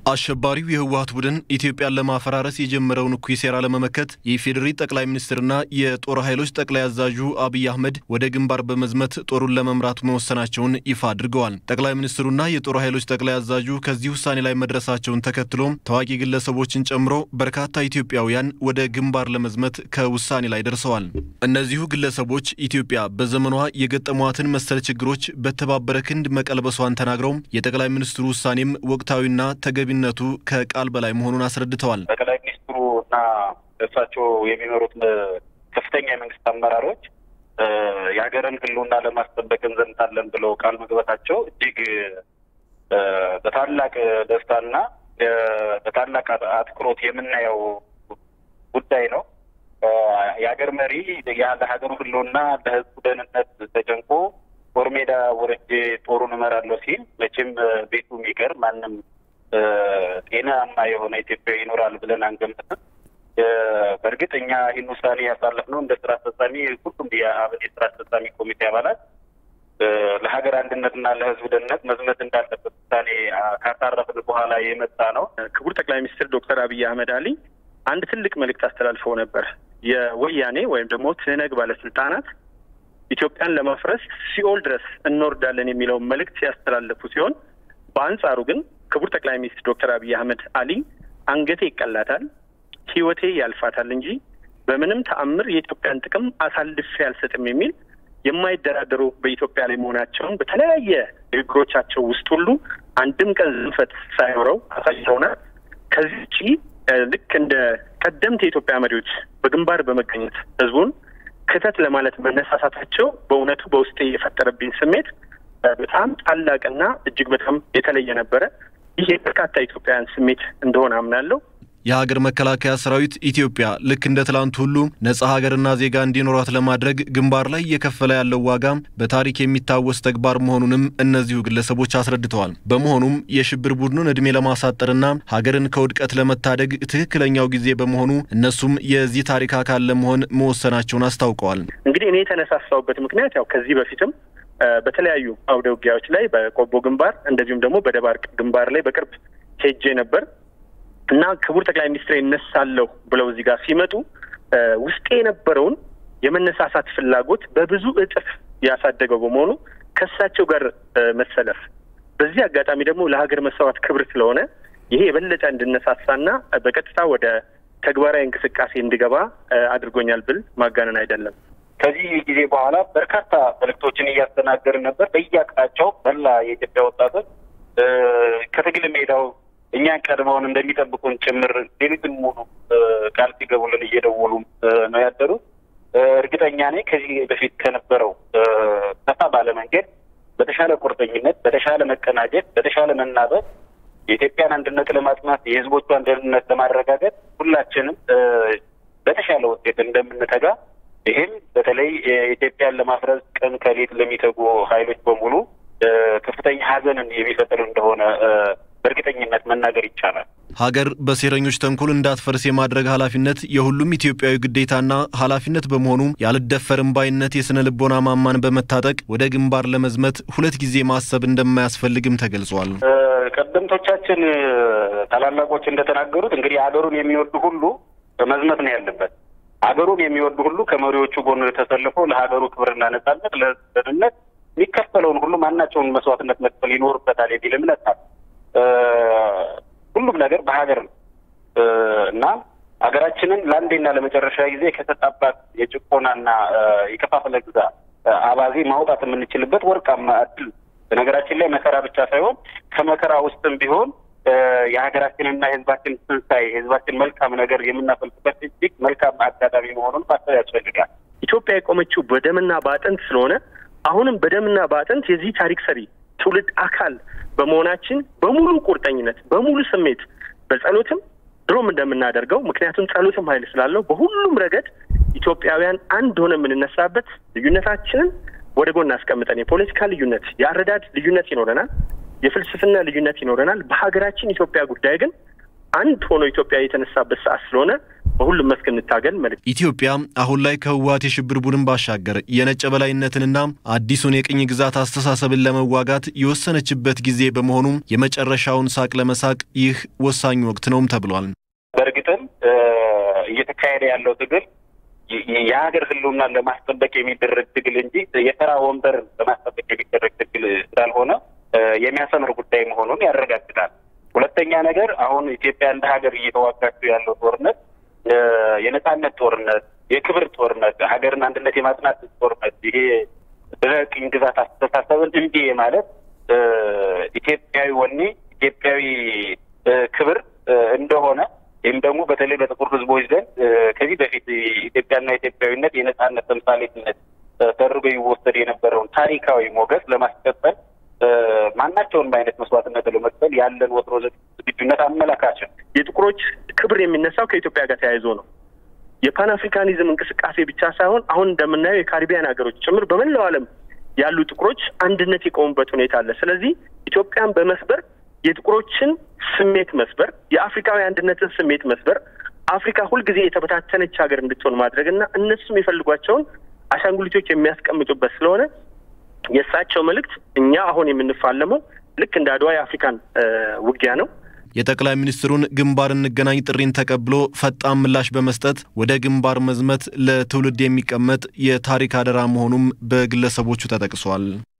አሸባሪው የህወሀት ቡድን ኢትዮጵያን ለማፈራረስ የጀመረውን እኩይ ሴራ ለመመከት የኢፌዴሪ ጠቅላይ ሚኒስትርና የጦር ኃይሎች ጠቅላይ አዛዡ አብይ አህመድ ወደ ግንባር በመዝመት ጦሩን ለመምራት መወሰናቸውን ይፋ አድርገዋል። ጠቅላይ ሚኒስትሩና የጦር ኃይሎች ጠቅላይ አዛዡ ከዚህ ውሳኔ ላይ መድረሳቸውን ተከትሎም ታዋቂ ግለሰቦችን ጨምሮ በርካታ ኢትዮጵያውያን ወደ ግንባር ለመዝመት ከውሳኔ ላይ ደርሰዋል። እነዚሁ ግለሰቦች ኢትዮጵያ በዘመኗ የገጠሟትን መሰል ችግሮች በተባበረ ክንድ መቀልበሷን ተናግረው የጠቅላይ ሚኒስትሩ ውሳኔም ወቅታዊና ተገቢ ነቱ ከቃል በላይ መሆኑን አስረድተዋል። ጠቅላይ ሚኒስትሩ እና እሳቸው የሚመሩት ከፍተኛ የመንግስት አመራሮች የሀገርን ሕልውና ለማስጠበቅ እንዘምታለን ብለው ቃል መግባታቸው እጅግ በታላቅ ደስታና በታላቅ አትኩሮት የምናየው ጉዳይ ነው። የሀገር መሪ ለሀገሩ ሕልውና ለሕዝቡ ደህንነት ተጨንቆ ጦር ሜዳ ወርጄ ጦሩን እመራለሁ ሲል መቼም ቤቱ የሚቀር ማንም ጤናማ የሆነ ኢትዮጵያ ይኖራል ብለን አንገምትም። በእርግጥ እኛ ይህን ውሳኔ ያሳለፍነው እንደ ስራ አስፈጻሚ ሁሉም የአብን የስራ አስፈጻሚ ኮሚቴ አባላት ለሀገር አንድነትና ለህዝብ ደህንነት መዝመት እንዳለበት ውሳኔ ካሳረፍን በኋላ የመጣ ነው። ክቡር ጠቅላይ ሚኒስትር ዶክተር አብይ አህመድ አሊ አንድ ትልቅ መልእክት አስተላልፈው ነበር። የወያኔ ወይም ደግሞ ትህነግ ባለስልጣናት ኢትዮጵያን ለማፍረስ ሲኦል ድረስ እንወርዳለን የሚለውን መልእክት ያስተላለፉ ሲሆን በአንጻሩ ግን ክቡር ጠቅላይ ሚኒስትር ዶክተር አብይ አህመድ አሊ አንገቴ ይቀላታል፣ ህይወቴ ያልፋታል እንጂ በምንም ተአምር የኢትዮጵያን ጥቅም አሳልፌ አልሰጥም የሚል የማይደራደሩ በኢትዮጵያ ላይ መሆናቸውን በተለያየ ንግግሮቻቸው ውስጥ ሁሉ አንድም ቀን ዝንፈት ሳይኖረው አሳይተውናል። ከዚህ ውጪ ልክ እንደ ቀደምት የኢትዮጵያ መሪዎች በግንባር በመገኘት ህዝቡን ክተት ለማለት መነሳሳታቸው በእውነቱ በውስጤ የፈጠረብኝ ስሜት በጣም ታላቅና እጅግ በጣም የተለየ ነበረ። ይህ የበርካታ ኢትዮጵያውያን ስሜት እንደሆነ አምናለሁ። የሀገር መከላከያ ሰራዊት ኢትዮጵያ ልክ እንደ ትላንት ሁሉ ነጻ ሀገርና ዜጋ እንዲኖራት ለማድረግ ግንባር ላይ እየከፈለ ያለው ዋጋ በታሪክ የሚታወስ ተግባር መሆኑንም እነዚሁ ግለሰቦች አስረድተዋል። በመሆኑም የሽብር ቡድኑን እድሜ ለማሳጠርና ሀገርን ከውድቀት ለመታደግ ትክክለኛው ጊዜ በመሆኑ እነሱም የዚህ ታሪክ አካል ለመሆን መወሰናቸውን አስታውቀዋል። እንግዲህ እኔ የተነሳሳውበት ምክንያት ያው ከዚህ በፊትም በተለያዩ አውደ ውጊያዎች ላይ በቆቦ ግንባር እንደዚሁም ደግሞ በደባርቅ ግንባር ላይ በቅርብ ሄጄ ነበር እና ክቡር ጠቅላይ ሚኒስትር ይነሳለሁ ብለው እዚህ ጋር ሲመጡ ውስጤ የነበረውን የመነሳሳት ፍላጎት በብዙ እጥፍ ያሳደገው በመሆኑ ከእሳቸው ጋር መሰለፍ በዚህ አጋጣሚ ደግሞ ለሀገር መሰዋት ክብር ስለሆነ ይሄ የበለጠ እንድነሳሳና በቀጥታ ወደ ተግባራዊ እንቅስቃሴ እንድገባ አድርጎኛል ብል ማጋነን አይደለም። ከዚህ ጊዜ በኋላ በርካታ መልእክቶችን እያስተናገርን ነበር። በየአቅጣጫው መላ የኢትዮጵያ ወጣቶች ከትግል ሜዳው እኛን ቀድመውን እንደሚጠብቁን ጭምር ሌሊትን ሙሉ ቃል ሲገቡልን እየደወሉም ነው ያደሩት። እርግጠኛ ነኝ ከዚህ በፊት ከነበረው ሰፋ ባለ መንገድ በተሻለ ቁርጠኝነት፣ በተሻለ መቀናጀት፣ በተሻለ መናበብ የኢትዮጵያን አንድነት ለማጽናት የሕዝቦቿን ደህንነት ለማረጋገጥ ሁላችንም በተሻለ ውጤት እንደምንተጋ ይህም በተለይ ኢትዮጵያን ለማፍረስ ቀን ከሌት ለሚተጉ ኃይሎች በሙሉ ከፍተኛ ሐዘንን የሚፈጥር እንደሆነ በእርግጠኝነት መናገር ይቻላል። ሀገር በሴረኞች ተንኮል እንዳትፈርስ የማድረግ ኃላፊነት የሁሉም ኢትዮጵያዊ ግዴታና ኃላፊነት በመሆኑ ያልደፈርም ባይነት የስነ ልቦና ማማን በመታጠቅ ወደ ግንባር ለመዝመት ሁለት ጊዜ ማሰብ እንደማያስፈልግም ተገልጿል። ቀደምቶቻችን ታላላቆች እንደተናገሩት እንግዲህ ሀገሩን የሚወዱ ሁሉ መዝመት ነው ያለበት። ሀገሩን የሚወዱ ሁሉ ከመሪዎቹ ጎን ተሰልፎ ለሀገሩ ክብርና ነጻነት፣ ለደህንነት የሚከፈለውን ሁሉ ማናቸውን መስዋዕትነት መክፈል ይኖርበታል የሚል እምነት አለ። ሁሉም ነገር በሀገር ነው እና ሀገራችንን ለአንዴና ለመጨረሻ ጊዜ ከተጣባት የጭቆናና የከፋፈለ ግዛ አባዜ ማውጣት የምንችልበት ወርቃማ እድል በነገራችን ላይ መከራ ብቻ ሳይሆን ከመከራ ውስጥም ቢሆን የሀገራችንና የሕዝባችን ትንሳኤ የሕዝባችን መልካም ነገር የምናፈልቅበት እጅግ መልካም አጋጣሚ መሆኑን ማሰብ ያስፈልጋል። ኢትዮጵያ የቆመችው በደምና በአጥንት ስለሆነ አሁንም በደምና በአጥንት የዚህ ታሪክ ሰሪ ትውልድ አካል በመሆናችን በሙሉ ቁርጠኝነት በሙሉ ስሜት በጸሎትም ድሮም እንደምናደርገው ምክንያቱም ጸሎትም ኃይል ስላለው በሁሉም ረገድ ኢትዮጵያውያን አንድ ሆነ የምንነሳበት ልዩነታችንን ወደ ጎን አስቀምጠን የፖለቲካ ልዩነት፣ የአረዳድ ልዩነት ይኖረናል፣ የፍልስፍና ልዩነት ይኖረናል። በሀገራችን ኢትዮጵያ ጉዳይ ግን አንድ ሆኖ ኢትዮጵያ የተነሳበት ሰዓት ስለሆነ በሁሉም መስክ እንታገል መልዕክት። ኢትዮጵያ አሁን ላይ ከህወሓት የሽብር ቡድን ባሻገር የነጭ በላይነትንና አዲሱን የቅኝ ግዛት አስተሳሰብን ለመዋጋት የወሰነችበት ጊዜ በመሆኑም የመጨረሻውን ሳቅ ለመሳቅ ይህ ወሳኝ ወቅት ነውም ተብሏል። በእርግጥም እየተካሄደ ያለው ትግል የሀገር ህልውናን ለማስጠበቅ የሚደረግ ትግል እንጂ የተራ ወንበር ለማስጠበቅ የሚደረግ ትግል ስላልሆነ የሚያሰምር ጉዳይ መሆኑን ያረጋግጣል። ሁለተኛ ነገር አሁን ኢትዮጵያ እንደ ሀገር እየተዋጋችው ያለው ጦርነት የነጻነት ጦርነት፣ የክብር ጦርነት፣ ሀገርን አንድነት የማጽናት ጦርነት ይሄ በቅኝ ግዛት አስተሳሰብን እምቢ ማለት ኢትዮጵያዊ ወኔ ኢትዮጵያዊ ክብር እንደሆነ ይህም ደግሞ በተለይ በጥቁር ህዝቦች ዘንድ ከዚህ በፊት ኢትዮጵያና ኢትዮጵያዊነት የነጻነት ተምሳሌትነት ተደርጎ ይወሰድ የነበረውን ታሪካዊ ሞገስ ለማስቀጠል ማናቸውንም አይነት መስዋዕትነት ለመክፈል ያለን ወትሮ ዝግጁነት አመላካች ነው። የጥቁሮች ክብር የሚነሳው ከኢትዮጵያ ጋር ተያይዞ ነው። የፓን አፍሪካኒዝም እንቅስቃሴ ብቻ ሳይሆን አሁን እንደምናየው የካሪቢያን ሀገሮች ጭምር በመላው ዓለም ያሉ ጥቁሮች አንድነት የቆሙበት ሁኔታ አለ። ስለዚህ ኢትዮጵያን በመስበር የጥቁሮችን ስሜት መስበር፣ የአፍሪካዊ አንድነትን ስሜት መስበር፣ አፍሪካ ሁልጊዜ የተበታተነች ሀገር እንድትሆን ማድረግ እና እነሱም የሚፈልጓቸውን አሻንጉሊቶች የሚያስቀምጡበት ስለሆነ የእሳቸው መልእክት እኛ አሁን የምንፋለመው ልክ እንደ አድዋ የአፍሪካን ውጊያ ነው። የጠቅላይ ሚኒስትሩን ግንባር እንገናኝ ጥሪን ተቀብሎ ፈጣን ምላሽ በመስጠት ወደ ግንባር መዝመት ለትውልድ የሚቀመጥ የታሪክ አደራ መሆኑም በግለሰቦቹ ተጠቅሷል።